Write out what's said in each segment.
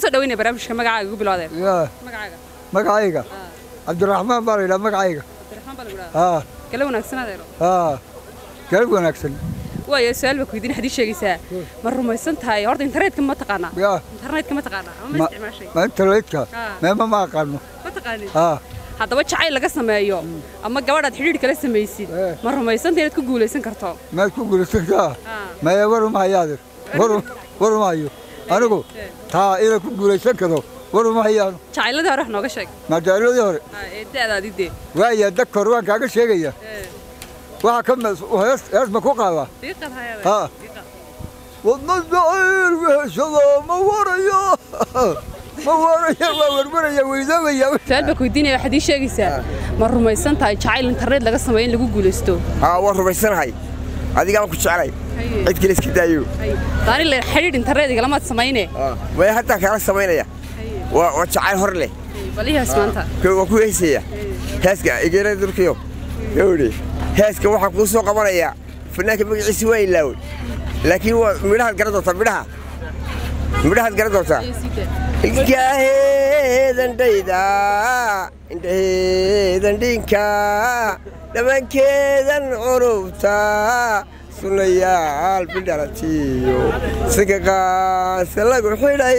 soo dhaweynaya barnaamijka magacaaga ugu bilowdeen yaa magacaaga magacayga cabdiraxmaan baa la yidhaha magacayga cabdiraxmaan baa lagu dhahaa haa gala wanaagsan adeero haa galab wanaagsan waayo su-aal baa ku weydiin xadii sheegaysaa ma rumaysan tahay horta internetka ma taqaanaa yaa internetka ma taqaanaa ama ma ma isticmaashay ma internetka Ah. meema ma aqaano ma taqaanin haa haddaba jacayl laga sameeyo ama gabadhaad xidhiidh kala samaysid Eh. ma rumaysanta inaad ku guulaysan karto maad ku guulaysantaa Ah. maya waruma hayaadir waru waruma hayo anigu taa ina ku guulaysan karo waruma hayaano jacayladii hore wax nooga sheeg madaaladii hore Ah, ee da'daadii dee waaya dakor waan kaaga sheegaya Eh, waxa ka mes hees hees ma ku qaadaa diiqad hayada ها. wadna jacayl weheshada ma warayo ma warayo waa warwaraya weydoobaya su-aal baa ku weydiinaya waxaad ii sheegaysaa ma rumaysan tahay jacayl internet laga sameeyo in lagu guulaysto haa waan rumaysanahay adigaan ku jeclay cid kale iska daayo daani le xidhiidh internet igalamaad samayne maya hataa kaala samaynaya waa waa jacayl hor leh balihaas maanta Ka- waa ku heesaya heeska egeera durkiyo gawdhe heeska waxaa kuu soo qabanaya fanaanka magaciisa waa ilaawey laakiin waa midhahaad garan doontaa midhaha midhahaad garan doontaa ilkaaheedandhayda indhaheedan dhinka dhammaankeedan curubta sunayaal bidhalatiyo sinka qaasa lagu xidhay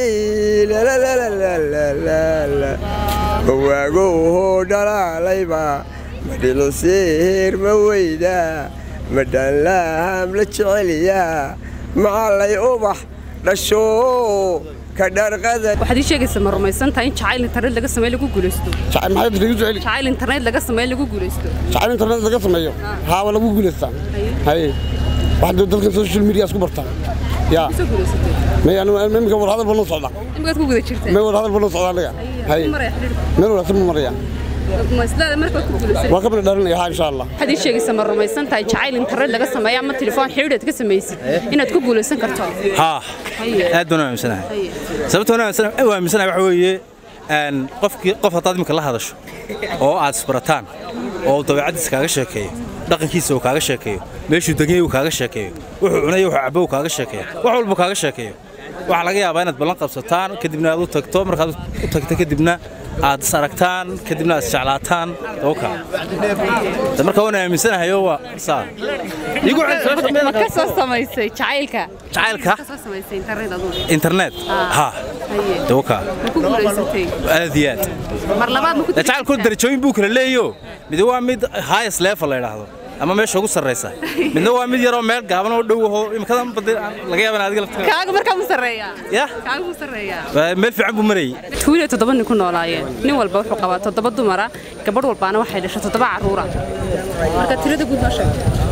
lalalalalala bawaagow dhalaalayba madhiliseer ma weyda madhanlaam la jeceliya macallay ubax dhasho ka dharqada waxaad ii sheegaysaa ma rumaysan tahay in jacayl internet laga sameeyo lagu guulaysto jacayl maxay lagu jeceli jacayl internet laga sameeyo lagu guulaysto jacayl internet laga sameeyo haa waa lagu guulaystaa haye waxaad dalkan social media isku bartaa yaa soo guulaysatay may anu imika war hadal banu socda imikaad ku guda jirtaa may war hadal banu socda aniga haye maraya xidhiidhka meel wanaagsan ma maraya ma islaada markaad ku guulaysatay waa ka bada dharanaya haa insha allah waxaad ii sheegaysaa ma rumaysan tahay jacayl internet laga sameeyo ama telefoon xidhiidh aad ka samaysid inaad ku guulaysan karto haa Haye. aad baan u aaminsanahay Haye. sababta aan aaminsanahay- u aaminsanahay waxa weeye een, qofkii qof haddaad iminka la hadasho oo aad isbarataan oo uu dabeecaddiisa kaaga sheekeeyo dhaqankiisa uu kaaga sheekeeyo meeshuu deganyay uu kaaga sheekeeyo wuxuu cunay wuxuu cabo uu kaaga sheekeeyo wax walba kaaga sheekeeyo waxaa laga yaabaa inaad ballan qabsataan kadibna aad u tagto markaad u tagto kadibna aad is aragtaan kadibna aad isjeclaataan oka marka waan aaminsanahayo waa saa igu ma ka soo samaysay jacaylka jacaylka ka soo samaysay internet adugu internet Ah. ha Haye. dawka ma ku guulaysatay aad iyo aad mar labaad ma ku jacaylku darajooyin buu kala leeyo mid waa mid highest level la yidhaahdo ama meesha ugu sarreysa midna waa mid yaroo meel gaaban oo dhow aho imikadan badi laga yaaba in adiga laftiga kaaga markaa mu sarreeyaa ya kaaga mu sarreeyaa waa meel fiican buu marayay tuuliya toddoba nin ku noolaayeen nin walba wuxuu qabaa toddoba dumara gabadh walbaana waxay dhashay toddoba carruura marka tirada guud noo sheeg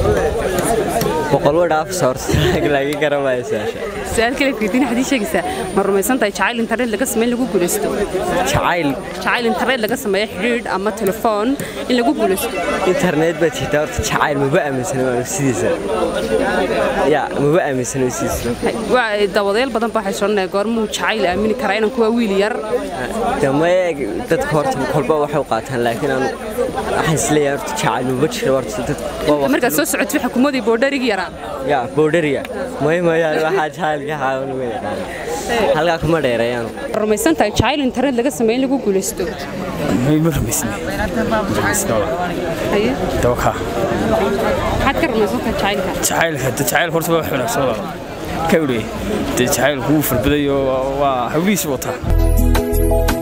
boqol wadhaaf soorta laga garamayo su'aasha su-aal kale fiidin waxaad ii sheegaysaa ma rumaysan tahay jacayl internet laga sameyn lagu guulaysto jacayl jacayl internet laga sameeyo xidhiidh ama telefoon in lagu guulaysto internet baad jirtaa horta jacayl maba aaminsana waa sidiisa ya maba aaminsana sidiisa waa dawadeel badan baa waxay soconaya goormuu jacayl aamini karaa inaan kuwa wiil yar damaye dadka horta kolba waxay u qaataan laakiin aan waxaan isleeyahay horta jacayl maba jiro horta dad waa waqti- markaad soo socotay waxa kumadii boodharigi yaraa ya boodhariya may mayaan waxaa jacaylka xaawan ma yaqaan halkaa kuma dheereeyaan Ma rumaysan tahay jacayl internet laga sameeyo in lagu guulaysto haye dawka maxaad ka rumaysan tahay jacaylka jacaylka de jacayl horta waa wax wanaagsan walaal ka wdhe de jacaylku wuu farbaday oo waa hawlihiisi wataa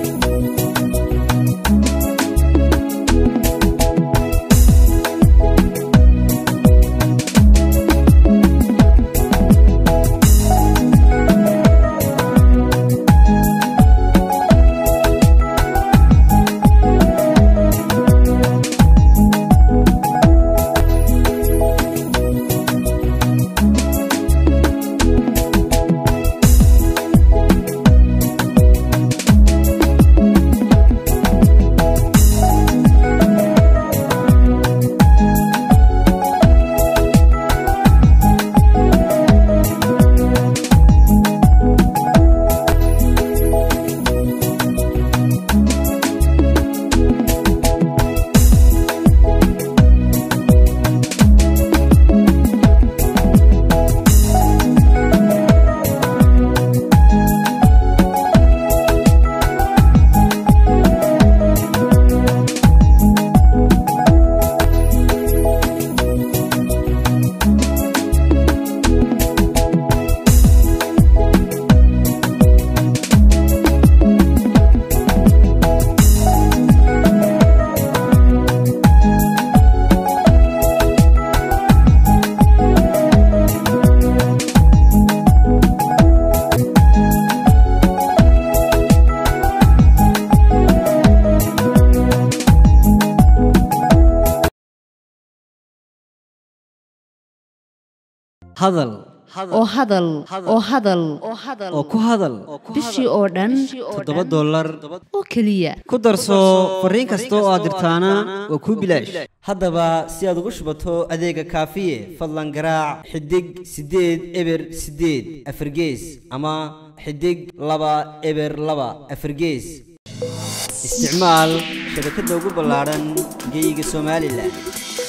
hadal oo hadal oo hadal oo ku hadal bishii oo dhan toddoba dollar oo keliya ku darso fariin kasta oo aad dirtaana waa kuu bilaash haddaba si aad ugu shubato adeega kaafiye fadlan garaac xidig siddeed eber siddeed afargees ama xidig laba eber laba afargees isticmaal shabakadda ugu ballaadhan geyga somalilan